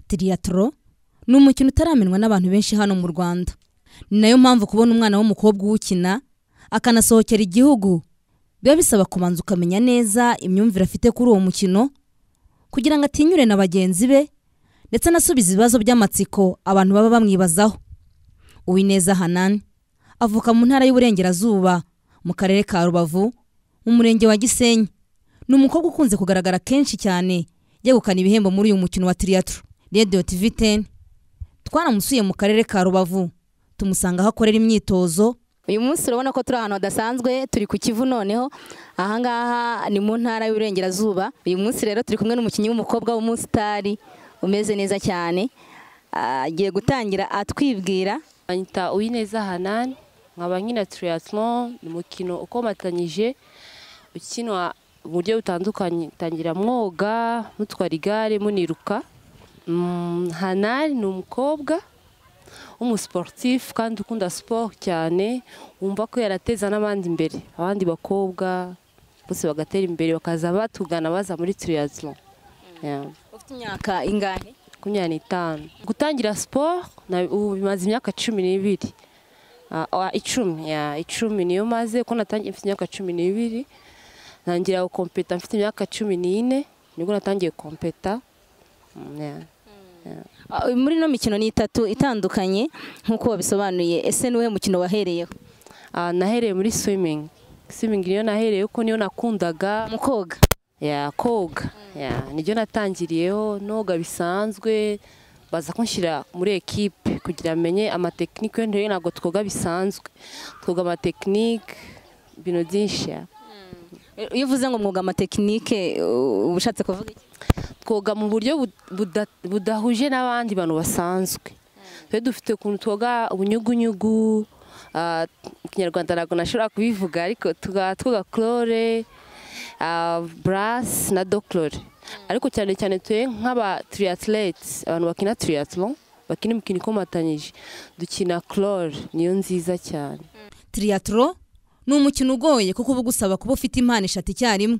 tiriatro ni umukino utaramenywa n'abantu benshi hano mu rwanda ni nayo mpamvu kubona umwana w'umukobwa uwukina akanasohokera igihugu biba bisaba kubanza ukamenya neza imyumvire afite kuri uwo mukino kugira ngo atinyure na bagenzi be ndetse anasubize ibibazo by'amatsiko abantu baba bamwibazaho uwineza hanani avuka mu ntara y'uburengerazuba mu karere ka rubavu mu murenge wa gisenyi ni umukobwa ukunze kugaragara kenshi cyane yegukana ibihembo muri uyu mukino wa tiriatro radiyo tivi teni twaramusuye mu karere ka rubavu tumusanga aho akorera imyitozo uyu munsi urabona ko turi ahantu hadasanzwe turi ku kivu noneho ahangaha ni mu ntara y'uburengerazuba uyu munsi rero turi kumwe n'umukinnyi w'umukobwa w'umusitari umeze neza cyane Ah, agiye gutangira atwibwira banyita uwineza hanani nkaba nkina triathlon ni umukino ukomatanyije ukinwa mu buryo butandukanye tangira mwoga mutwara igare muniruka Mm, hanani ni umukobwa w'umusiporutifu kandi ukunda siporo cyane wumva ko yarateza n'abandi imbere abandi bakobwa bose bagatera imbere bakaza batugana baza muri triathlon Yeah. ufite imyaka ingahe makumyabiri n'itanu gutangira siporo na- ubu bimaze imyaka cumi n'ibiri Ah, ah, icumi ya icumi niyo maze ko natangiye mfite imyaka cumi n'ibiri ntangira gukompeta mfite imyaka cumi n'ine nibwo natangiye gukompeta Mm, yeah. Ah, muri ino mikino ni itatu itandukanye nk'uko wabisobanuye ese niwe mukino wahereyeho Ah, nahereye muri swimming swimming niyo nahereye kuko niyo nakundaga mu koga ya koga ya nibyo natangiriyeho noga bisanzwe baza kunshyira muri ekipe kugira menye amatekinike yo ntabwo twoga bisanzwe twoga amatekinike ibintu byinshi ya. iyo uvuze ngo mwuga amatekinike uh, uba ushatse kuvuga iki twoga mu buryo bud- buda- budahuje n'abandi bantu basanzwe twe dufite ukuntu twoga ubunyugunyugu ah, mu kinyarwanda ntabwo nashobora kubivuga ariko tuga- twoga clore burasi na dokorore ariko cyane cyane twe nk'aba triathletes abantu bakina triathlon bakina imikino ikomatanyije dukina clore niyo nziza cyane tiriatro ni umukino ugoye kuko uba ugusaba kuba ufite impano eshatu icyarimwe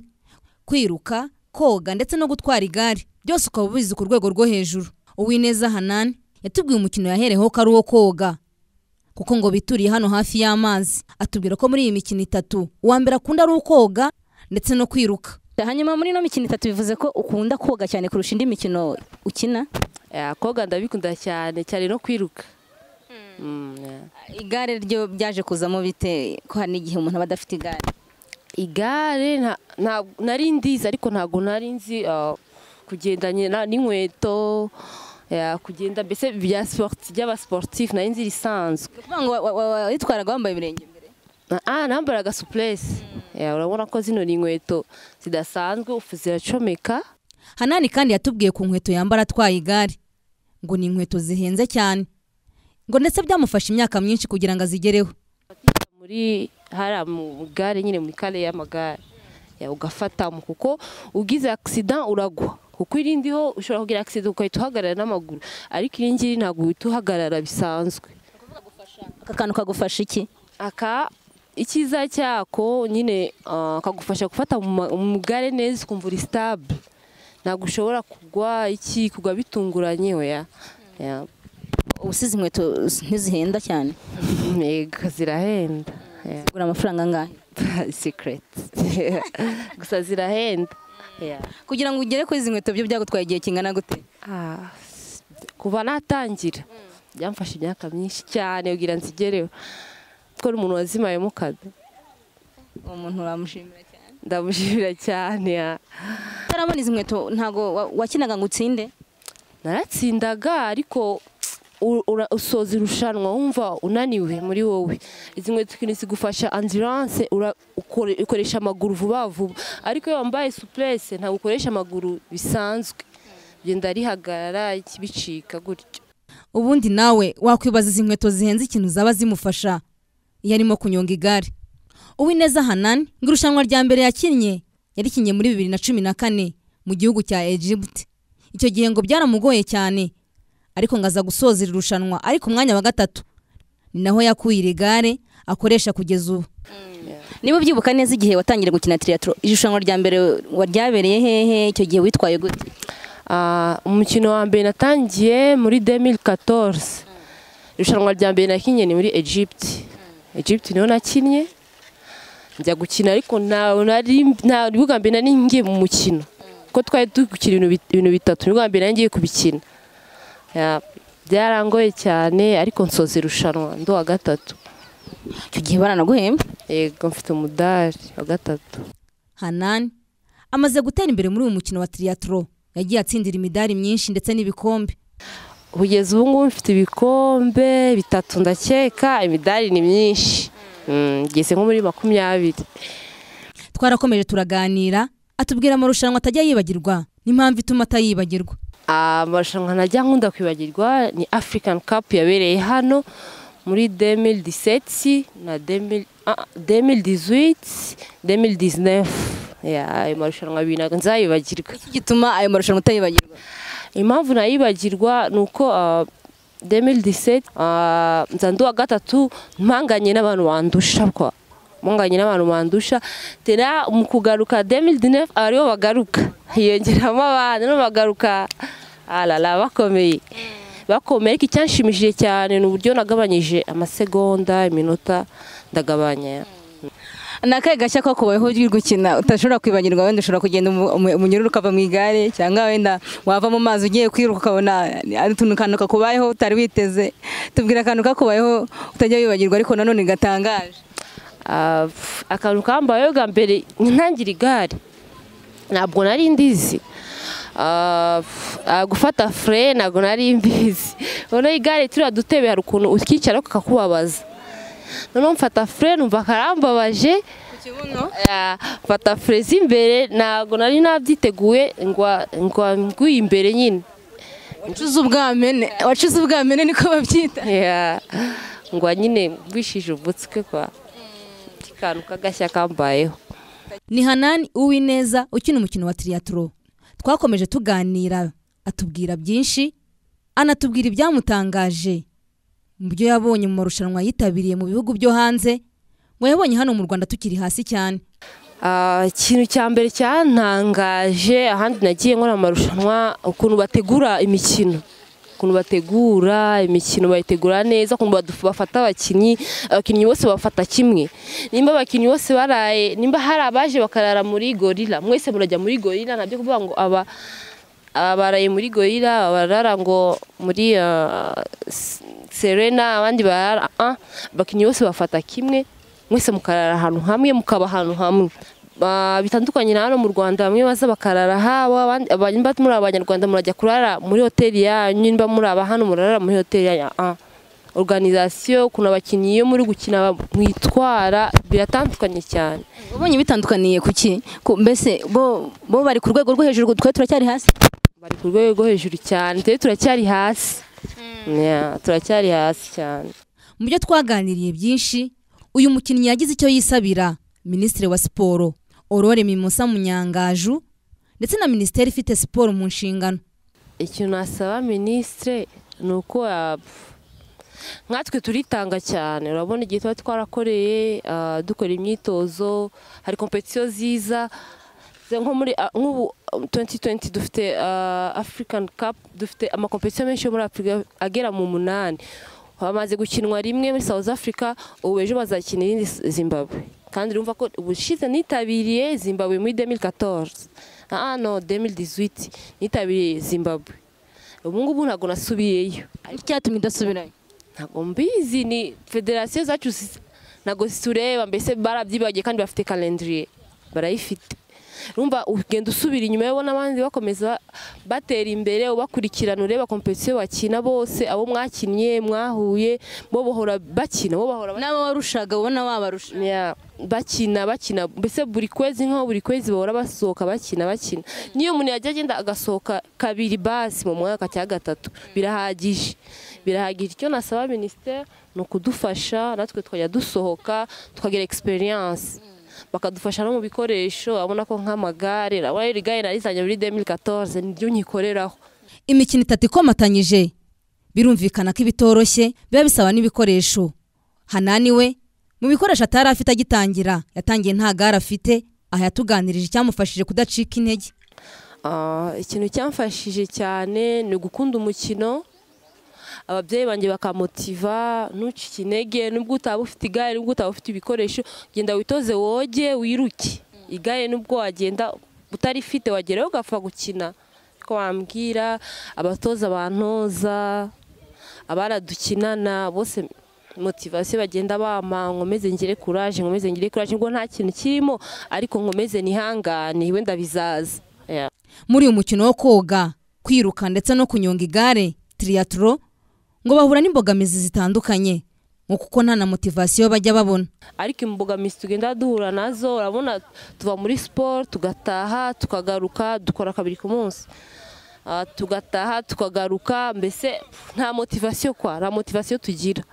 kwiruka koga ndetse no gutwara igare byose ukaba ubizi ku rwego rwo hejuru uwineza hanani yatubwiye umukino yahereyeho ko ari uwo koga kuko ngo bituriye hano hafi y'amazi atubwira ko muri iyi mikino itatu uwa mbere akunda ari ukoga ndetse no kwiruka hanyuma muri ino mikino itatu bivuze ko ukunda koga cyane kurusha indi mikino ukina Ya, koga ndabikunda cyane cyane no kwiruka Mm, yeah. igare ryo byaje kuzamo bite ko hari n'igihe umuntu aba adafite igare igare nta- nta- nari ndizi ariko ntabwo nari nzi ah, kugendanye na- n'inkweto ya, kugenda mbese bya sporti- by'abasiporutifu nari nzi risanzwe ni ukuvuga ngo wa- wa- wa- witwaraga wambaye ibirenge imbere Na- ah nambaraga supuresi Ya, urabona ko zino ni inkweto zidasanzwe ufu ziracomeka hanani kandi yatubwiye ku nkweto yambara atwaye igare ngo ni inkweto zihenze cyane ngo ndetse byamufashe imyaka myinshi kugira ngo azigereho muri hariya mu gare nyine muri kare y'amagare Ya, ugafatamo kuko ugize agisida uragwa kuko irindiho ushobora kugira agisida ugahita uhagarara n'amaguru ariko iyi ngiyi ntabwo uhita uhagarara bisanzwe aka kantu kagufasha iki aka icyiza cyako nyine ah, kagufasha gufata mu ma- mu gare neza ukumva uri sitable ntabwo ushobora kugwa iki kugwa bitunguranye oya Ya. usize inkweto ntizihenda cyane Yego, zirahenda Ya. zigura amafaranga angahe secret gusa zirahenda Ya. kugira ngo ugere kuri izi nkweto byo byagutwaye igihe kingana gute Ah, s- kuva natangira byamfashe imyaka myinshi cyane kugira nzigereho kuko ni umuntu wazimayemo kazi uwo muntu uramushimira cyane ndamushimira cyane ya. utarabona izi nkweto ntabwo wa- wakinaga ngo utsinde naratsindaga ariko u- ura- usoza irushanwa wumva unaniwe muri wowe izi nkweto ikintu zigufasha ambulance ukoresha amaguru vuba vuba ariko iyo wambaye supurese ntabwo ukoresha amaguru bisanzwe genda rihagarara iki, bicika gutyo ubundi nawe wakwibaza izi nkweto zihenze ikintu zaba zimufasha iyo arimo kunyonga igare uwineza hanani ngo irushanwa rya mbere yakinnye yarikinnye muri bibiri na cumi na kane mu gihugu cya egypte icyo gihe ngo byaramugoye cyane ariko ngo aza gusoza iri rushanwa ariko umwanya wa gatatu ni naho yakuye iri gare akoresha kugeza ubu niba ubyibuka neza igihe watangiye gukina tiriatro irushanwa rya mbere waryabereye hehe icyo gihe witwaye gute Ah, umukino wa mbere natangiye muri 2014 irushanwa rya mbere nakinnye ni muri Egypt Egypt niho nakinnye njya gukina ariko nta nari nta bwa mbere nari ngiye mu mukino kuko twari dukina ibintu bit- ibintu bitatu ni bwa mbere nari ngiye kubikina Ya, byarangoye cyane ariko nsoza irushanwa ndo wa gatatu icyo gihe baranaguhemba yego mfite umudari wa gatatu hanani amaze gutera imbere muri uyu mukino wa triatro yagiye atsindira imidari myinshi ndetse n'ibikombe kugeza ubu ngubu mfite ibikombe bitatu ndakeka imidari ni myinshi Mm, ngeze nko muri makumyabiri twarakomeje turaganira atubwira amarushanwa atajya yibagirwa n'impamvu ituma atayibagirwa amarushanwa najya nkunda kwibagirwa ni african cup yabereye hano muri 2017 na 2000 ah, 2018 2019 Ya, ayo marushanwa abiri ntabwo nzayibagirwa iki gituma ayo marushanwa utayibagirwa impamvu nayibagirwa ni uko ah, 2017 ah, nza ndi uwa gatatu mpanganye n'abantu bandusha kwa mpanganye n'abantu bandusha tera mu kugaruka 2019 aribo bagaruka hiyongeramo abandi no bagaruka arara bakomeye bakomeye ariko icyanshimishije cyane ni uburyo nagabanyije amasegonda iminota ndagabanya ni akahe gashya ko kubayeho uri gukina utashobora kwibagirwa wenda ushobora kugenda umu- umu- umunyururu ukava mu igare cyangwa wenda wava mu mazi ugiye kwiruka ukabona ari utuntu akantu kakubayeho utari witeze tubwira akantu kakubayeho utajya wibagirwa ariko nanone gatangaje Ah, pf, akantu kambayeho bwa mbere ntangira igare ntabwo nari ndizi Ah, pf, ah, gufata fure ntabwo nari mbizi noneho igare turiya dutebe hari ukuntu ukicara kakakubabaza noneho mfata fure numva karambabaje Ah, mfata fure z'imbere ntabwo nari nabyiteguye ngwa ngwa nguye imbere nyine wacuze ubwamene wacuze ubwamene niko babyita Ya, ngwa nyine bishije ubutsikwe kwa akantu k'agashya kambayeho ni hanani uwineza ukina umukino wa triatro twakomeje tuganira atubwira byinshi anatubwira ibyamutangaje mu byo yabonye mu marushanwa yitabiriye mu bihugu byo hanze ngo yabonye hano mu rwanda tukiri hasi cyane Ah, ikintu cya mbere cyantangaje ahandi nagiye nkora amarushanwa ukuntu bategura imikino ukuntu bategura imikino bayitegura neza ukuntu badu- bafata abakinnyi abakinnyi bose bafata kimwe nimba abakinnyi bose baraye nimba hari abaje bakarara muri gorira mwese murajya muri gorira nabyo kuvuga ngo aba abaraye muri gorira abarara ngo muri ah, S- serena abandi barara ah, abakinnyi bose bafata kimwe mwese mukarara ahantu hamwe mukaba ahantu hamwe Ba- bitandukanye na hano mu Rwanda bamwe baza bakarara habo abandi abandi muri abanyarwanda murajya kurara muri hoteli yanyu nimba muri aba hano murarara muri hoteli yanyu ah, ah. organisation ukuntu abakinnyi iyo muri gukina ba- mwitwara biratandukanye cyane wabonye bitandukaniye ku ki Ku- mbese bo bo bari ku rwego rwo hejuru twe turacyari hasi bari ku rwego rwo hejuru cyane twe turacyari hasi Yeah, turacyari hasi cyane mu byo twaganiriye byinshi uyu mukinnyi yagize icyo yisabira minisitiri wa siporo aurore mimosa munyangaju ndetse na minisiteri ifite siporo mu nshingano ikintu nasaba minisitire ni uko ya- nkatwe turitanga cyane urabona igihe tuba twarakoreye ah, dukora imyitozo hari kompetisiyo ziza Ze nko muri ah, nk'ubu ah, 2020 dufite ah, african cup dufite amakompetisiyo menshi yo muri afurika agera mu munani bamaze gukinwa rimwe muri south africa ubu ejo bazakina irindi zimbabwe kandi urumva ko ubushize nitabiriye zimbabwe muri 2014 ah no 2018 nitabiriye zimbabwe ubu ngubu ntabwo nasubiyeyo icyatumye udasubirayo ntabwo mbizi ni federasiyo zacu zi- ntabwo zitureba mbese barabyibagiye kandi bafite kalendiriye barayifite rumva ugenda usubira inyuma yo ubona abandi bakomeza batera imbere ubakurikirana ureba kompetisiyo bakina bose abo mwakinnye mwahuye bo bahora bakina bo bahora bakina. n'abo warushaga ubona wabarusha Ya, bakina bakina mbese buri kwezi nkaho buri kwezi bahora basohoka bakina bakina niyo umuntu yajya agenda agasohoka kabiri basi mu mwaka cyangwa gatatu birahagije birahagije icyo nasaba minisiteri ni ukudufasha natwe tukajya dusohoka tukagira experience bakadufasha no mu bikoresho abona ko nk'amagare urabona iri gare narizanye muri 2014 niryo nyikoreraho imikino itatu ikomatanyije birumvikana ko ibitoroshye biba bisaba n'ibikoresho hanani we mu bikoresho atari afite agitangira yatangiye nta gare afite aha yatuganirije icyamufashije kudacika intege Ah, ikintu cyamfashije cyane ni ugukunda umukino ababyeyi banjye bakamotiva ntucike intege nubwo utaba ufite igare nubwo utaba ufite ibikoresho genda witoze woge wiruke igare nubwo wagenda utarifite wageraho ugapfa gukina ko wambwira abatoza bantoza abana dukinana bose motivasiyo bagenda bampa nkomeze ngire kuraje nkomeze ngire kuraje ubwo nta kintu kirimo ariko nkomeze nihangane wenda bizaza Yeah. muri uyu mukino wo koga kwiruka ndetse no kunyonga igare tiriyaturo ngo bahura n'imbogamizi zitandukanye ngo kuko nta na motivasiyo bajya babona ariko imbogamizi tugenda duhura nazo urabona tuva muri siporo tugataha tukagaruka dukora kabiri ku munsi Ah, tugataha tukagaruka mbese nta motivasiyo kwa nta motivasiyo tugira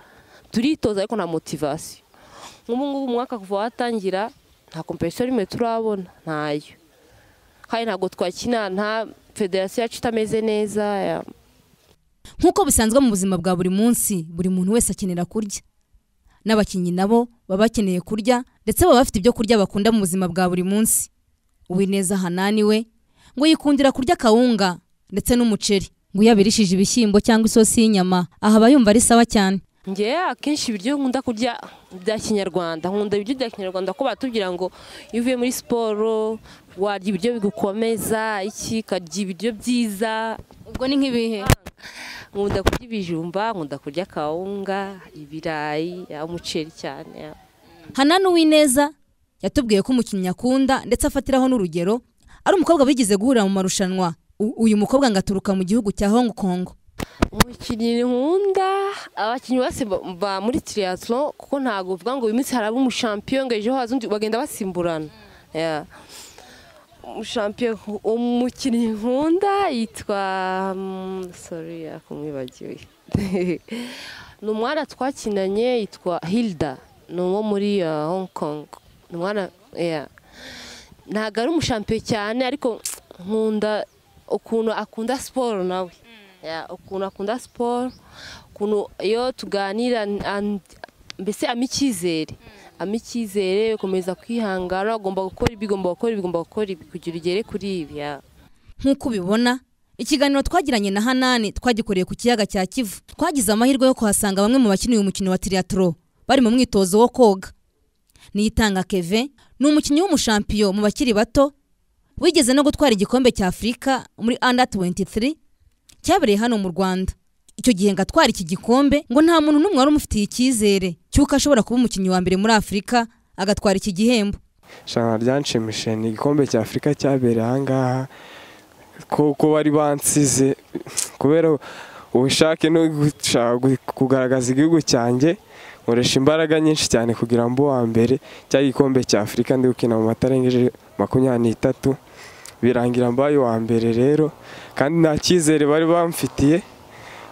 turitoza ariko nta motivasiyo nk'ubu ngubu umwaka kuva watangira nta kompetisiyo rimwe turabona ntayo kandi ntabwo twakina nta federasiyo yacu itameze neza ya- nk'uko bisanzwe mu buzima bwa buri munsi buri muntu wese akenera kurya n'abakinnyi nabo baba bakeneye kurya ndetse baba bafite ibyo kurya bakunda mu buzima bwa buri munsi uwineza hanani we ngo yikundira kurya akawunga ndetse n'umuceri ngo iyo abirishije ibishyimbo cyangwa isosi y'inyama aha aba yumva ari sawa cyane ngewe akenshi ibiryo nkunda kurya bya kinyarwanda nkunda ibiryo bya kinyarwanda ko batubwira ngo iyo uvuye muri siporo warya ibiryo bigukomeza iki ukarya ibiryo byiza ubwo ni nk'ibihe nkunda kurya ibijumba nkunda kurya akawunga ibirayi ya, umuceri cyane ya. hanani uwineza yatubwiye ko umukinnyi akunda ndetse afatiraho n'urugero ari umukobwa wigeze guhurira mu marushanwa U- uyu mukobwa ngo aturuka mu gihugu cya hong kong umukinnyi nkunda abakinnyi bose ba- ba muri triathlon kuko ntabwo uvuga ngo uyu munsi haraba umushampiyo ngo ejo haza undi bagenda basimburana Yeah. umushampiyo umukinnyi nkunda yitwa mm, sorry kumwibagiwe ni umwana twakinanye yitwa hilda ni uwo muri uh, hong kong ni umwana yeah. ntabwo ari umushampiyo cyane ariko nkunda ukuntu akunda siporo nawe Yeah, ukuntu akunda siporo ukuntu iyo tuganira n- and- mbese ama icyizere ama icyizere ukomeza kwihangana ugomba gukora ibi ugomba gukora ibi ugomba gukora ibi kugira ugere kuri ibi yeah. nk'uko ubibona ikiganiro twagiranye na hanani twagikoreye ku kiyaga cya kivu twagize amahirwe yo kuhasanga bamwe mu bakinnyi uyu mukino wa tiriyatoro bari mu mwitozo wo koga niyitanga keve ni umukinnyi w'umushampiyo mu bakiri bato wigeze no gutwara igikombe cya afurika muri anda 23 cyabereye hano mu rwanda icyo gihe ngo atwara iki gikombe ngo nta muntu n'umwe wari umufitiye icyizere cy'uko ashobora kuba umukinnyi wa mbere muri afurika agatwara iki gihembo irushanwa ryanshimishije ni igikombe cya afurika cyabereye ahangaha ko ko bari bansize kubera ubushake no gushaka gu- kugaragaza igihugu cyanjye nkoresha imbaraga nyinshi cyane kugira ngo mbe uwa mbere cya gikombe cya afurika ndi gukina mu matarengeje makumyabiri n'itatu birangira mbaye uwa mbere rero kandi nta cyizere bari bamfitiye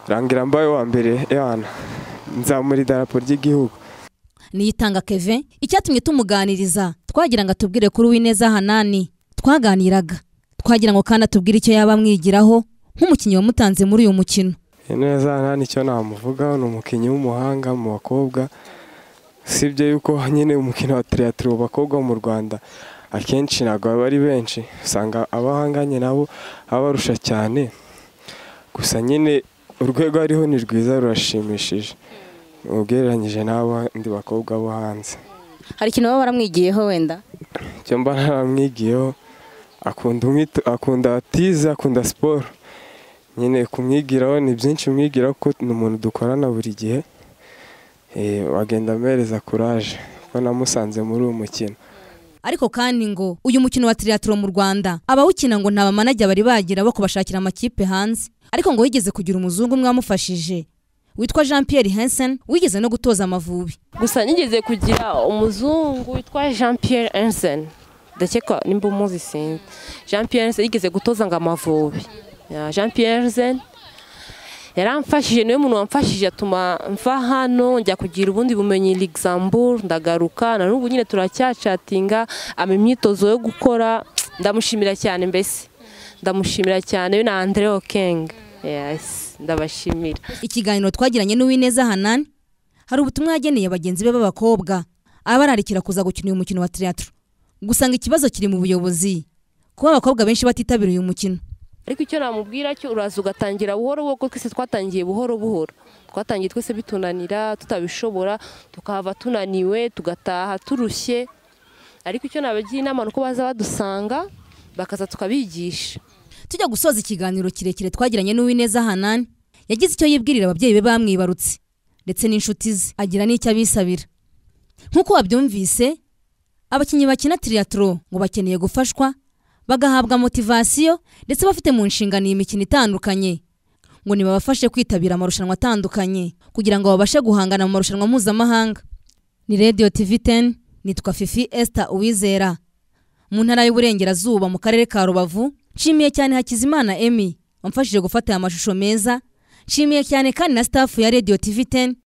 birangira mbaye uwa mbere yana nzamura idarapo ry'igihugu niyitanga keve icyatumye tumuganiriza twagira ngo atubwire kuri uwineza hanani twaganiraga twagira ngo kandi atubwire icyo yaba amwigiraho nk'umukinnyi wamutanze muri uyu mukino neza nta nicyo namuvugaho ni umukinnyi w'umuhanga mu bakobwa usibye yuko nyine umukino wa tiriyatiro mu bakobwa mu rwanda akenshi ntabwo baba ari benshi usanga abahanganye nabo abarusha cyane gusa nyine urwego ariho ni rwiza rurashimishije ugereranyije n'abandi bakobwa bo hanze hari ikintu baba baramwigiyeho wenda icyo mba naramwigiyeho akunda umwito- akunda tize akunda siporo nyine kumwigiraho ni byinshi umwigiraho kuko ni umuntu dukorana buri gihe Eh, wagenda amuhereza kuraje kuko namusanze muri uwo mukino ariko kandi ngo uyu mukino wa tiriyatiro mu rwanda abawukina ngo nta bamanajya bari bagira bo kubashakira amakipe hanze ariko ngo wigeze kugira umuzungu umwe wamufashije witwa jean pierre hensen wigeze no gutoza amavubi gusa nigeze kugira umuzungu witwa jean pierre ensen ndakeka nimba umuzi sinzi jean pierre ensen yigeze gutoza ngo amavubi Ya, jean pierre ensen yaramfashije niwe muntu wamfashije atuma mva hano njya kugira ubundi bumenyi luxembourg ndagaruka na n'ubu nyine turacyacatinga ama imyitozo yo gukora ndamushimira cyane mbese ndamushimira cyane we na andre okeng yes ndabashimira ikiganiro twagiranye n'uwineza hanani hari ubutumwa yageneye bagenzi be b'abakobwa abararikira kuza gukina uyu mukino wa tiriyatiro gusa ngo ikibazo kiri mu buyobozi kuba abakobwa benshi batitabira uyu mukino ariko icyo namubwira cyo uraza ugatangira buhoro buhoro kuko twese twatangiye buhoro buhoro twatangiye twese bitunanira tutabishobora tukahava tunaniwe tugataha turushye ariko icyo nabagira inama ni uko baza badusanga bakaza tukabigisha tujya gusoza ikiganiro kirekire twagiranye n'uwineza hanani yagize icyo yibwirira ababyeyi be bamwibarutse ndetse n'inshuti ze agira n'icyo abisabira nk'uko wabyumvise abakinnyi bakina tiriyatoro ngo bakeneye gufashwa bagahabwa motivasiyo ndetse bafite mu nshingano iyi mikino itandukanye ngo nibabafashe kwitabira amarushanwa atandukanye kugira ngo babashe guhangana mu marushanwa mpuzamahanga ni radiyo tivi teni nitwa fifi esita uwizera mu ntara y'uburengerazuba mu karere ka rubavu nshimiye cyane hakizimana emi wamfashije gufata aya mashusho meza nshimiye cyane kandi na sitafu ya radiyo tivi teni